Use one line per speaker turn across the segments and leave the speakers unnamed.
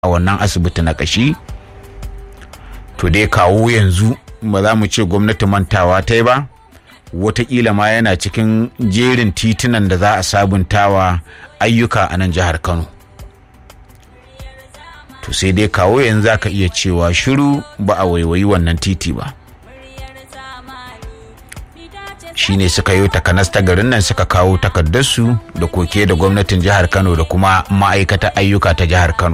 a wannan asibiti na kashi to dai kawo yanzu ba za mu ce gwamnati mantawa ta yi ba watakila ma yana cikin jerin titunan da za a sabuntawa ayyuka a nan jihar kano to sai dai kawo yanzu za ka iya cewa shiru ba a waiwayi wannan titi ba shine suka yi takanas ta garin nan suka kawo takardarsu da koke da gwamnatin jihar kano da kuma ma'aikatar ayyuka ta jihar kano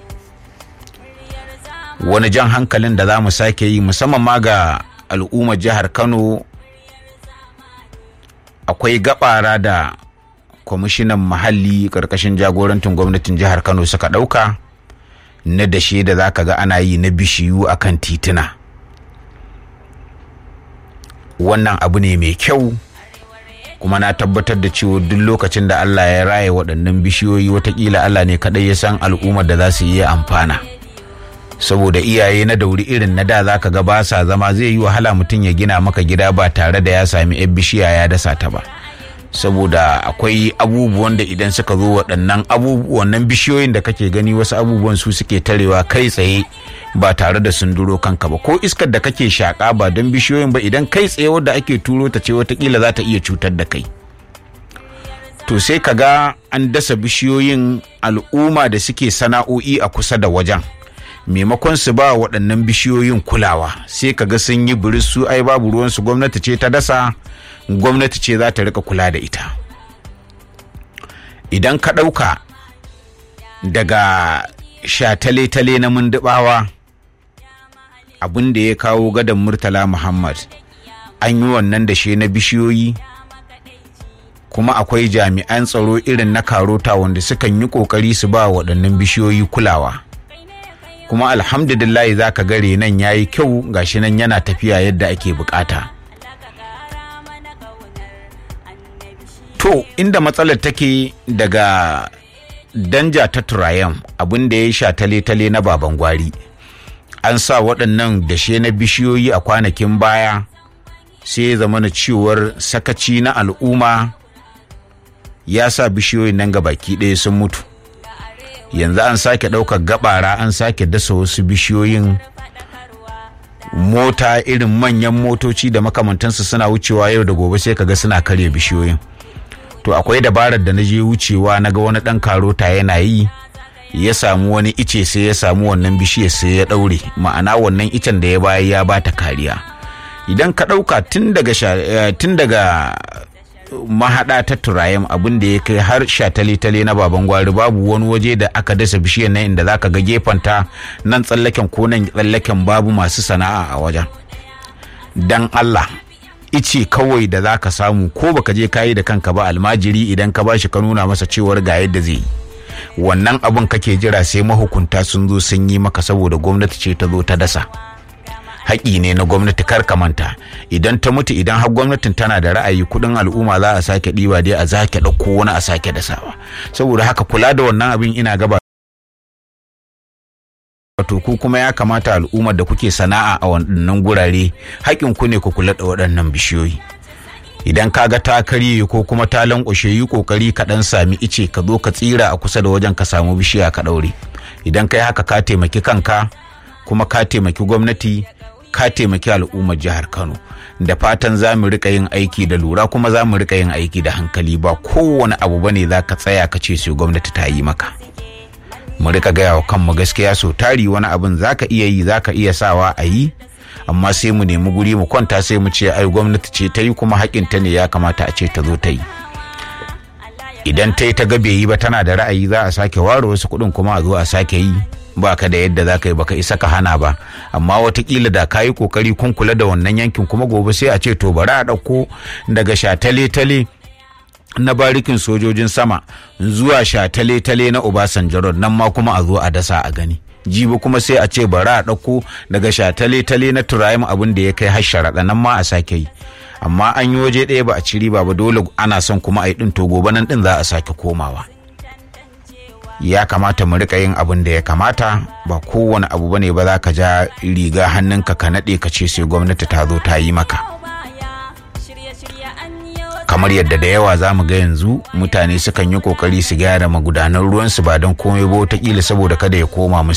wani jan hankalin da za mu sake yi musamman ma ga al'ummar jihar kano akwai gabara da kwamishinan muhalli karkashin jagorantin gwamnatin jihar kano suka ɗauka na dashe da za ka ga ana yi na bishiyu akan tituna wannan abu ne mai kyau kuma na tabbatar da cewa duk lokacin da allah ya raye waɗannan bishiyoyi watakila allah ne kaɗai ya san al'ummar da za su iya amfana saboda iyaye na dauri irin na da zaka ga ba sa zama zai yi wahala mutum ya gina maka gida ba tare da ya sami yan bishiya ya dasa ta ba saboda akwai abubuwan da idan suka zo waɗannan abubuwan nan bishiyoyin da kake gani wasu abubuwan su suke tarewa kai tsaye ba tare da sun duro kanka ba ko iskar da kake shaƙa ba don bishiyoyin ba idan kai tsaye wadda ake turo ta ce watakila za ta iya cutar da kai to sai ka ga an dasa bishiyoyin al'umma da suke sana'o'i a kusa da wajen maimakon su ba waɗannan bishiyoyin kulawa sai ka ga sun yi biris su ai babu ruwansu gwamnati ce ta dasa gwamnati ce za ta rika kula da ita idan ka ɗauka daga shatale-tale na mundubawa abin da ya kawo gadon murtala muhammad an yi wannan da shi na bishiyoyi kuma akwai jami'an tsaro irin na karota wanda sukan yi ƙoƙari su ba waɗannan bishiyoyi kulawa kuma alhamdulillahi za ka gare nan ya yi kyau gashi nan yana tafiya yadda ake bukata to inda matsalar take daga danja ta turayen abin da ya sha tale-tale na baban gwari an sa waɗannan dashe na bishiyoyi a kwanakin baya sai ya zama na cewar sakaci na al'umma ya sa bishiyoyin nan ga baki ɗaya sun mutu yanzu an sake ɗaukar gabara an sake dasa wasu bishiyoyin mota irin manyan motoci da makamantansu suna wucewa yau da gobe sai kaga suna karya bishiyoyin to akwai dabarar da na je wucewa na ga wani ɗan karota yana yi ya samu wani ice sai ya samu wannan bishiyar sai ya ɗaure ma'ana wannan icen da ya bayar ya bata kariya idan ka ɗauka tun daga mahaɗa ta turayem abin da ya kai har shatale-tale na baban gwari babu wani waje da aka dasa bishiyar nan inda zaka ga gefanta nan tsallaken ko nan tsallaken babu masu sana'a a wajen dan Allah ice kawai da zaka samu ko baka je kayi da kanka ba almajiri idan ka bashi ka nuna masa cewar ga yadda zai yi wannan abin kake jira sai mahukunta sun zo sun yi maka saboda gwamnati ce ta zo ta dasa haƙi ne na gwamnati kar ka manta idan ta mutu idan har gwamnatin tana da ra'ayi kuɗin al'umma za a sake ɗiba dai a sake ɗauko wani a sake dasawa saboda haka kula da wannan abin ina gaba wato ku kuma ya kamata al'ummar da kuke sana'a a waɗannan gurare haƙin ku ne ku kula da waɗannan bishiyoyi idan ka ga ta karye ko kuma ta lankwashe yi kokari ka ɗan sami ice ka zo ka tsira a kusa da wajen ka samu bishiya ka ɗaure idan kai haka ka taimaki kanka kuma ka taimaki gwamnati ka taimaki al'ummar jihar Kano da fatan za mu rika yin aiki da lura kuma za mu rika yin aiki da hankali ba kowane abu bane za ka tsaya ka ce sai gwamnati ta yi maka mu rika gaya wa kanmu gaskiya so tari wani abin za ka iya yi za ka iya sawa a yi amma sai mu nemi guri mu kwanta sai mu ce ai gwamnati ce ta yi kuma haƙinta ne ya kamata a ce ta zo ta yi idan ta yi ta ga bai yi ba tana da ra'ayi za a sake ware wasu kuɗin kuma a zo a sake yi ba ka da yadda za ka yi baka isa ka hana ba amma watakila da ka yi kokari kun kula da wannan yankin kuma gobe sai a ce to bari a ɗauko daga shatale-tale na barikin sojojin sama zuwa shatale-tale na obasanjo nan ma kuma a zo a dasa a gani jibi kuma sai a ce bari a ɗauko daga shatale-tale na turayim abin da ya kai har sharaɗa nan ma a sake yi amma an yi waje ɗaya ba a ci riba ba dole ana son kuma a yi ɗin to gobe nan ɗin za a sake komawa ya kamata mu rika yin abin da ya kamata ba kowane abu bane ba za ka ja riga hannunka ka naɗe ka ce sai gwamnati ta zo ta yi maka kamar yadda da yawa za mu ga yanzu mutane sukan yi kokari su gyara magudanan ruwansu ba don komai ba wataƙila saboda kada ya koma musu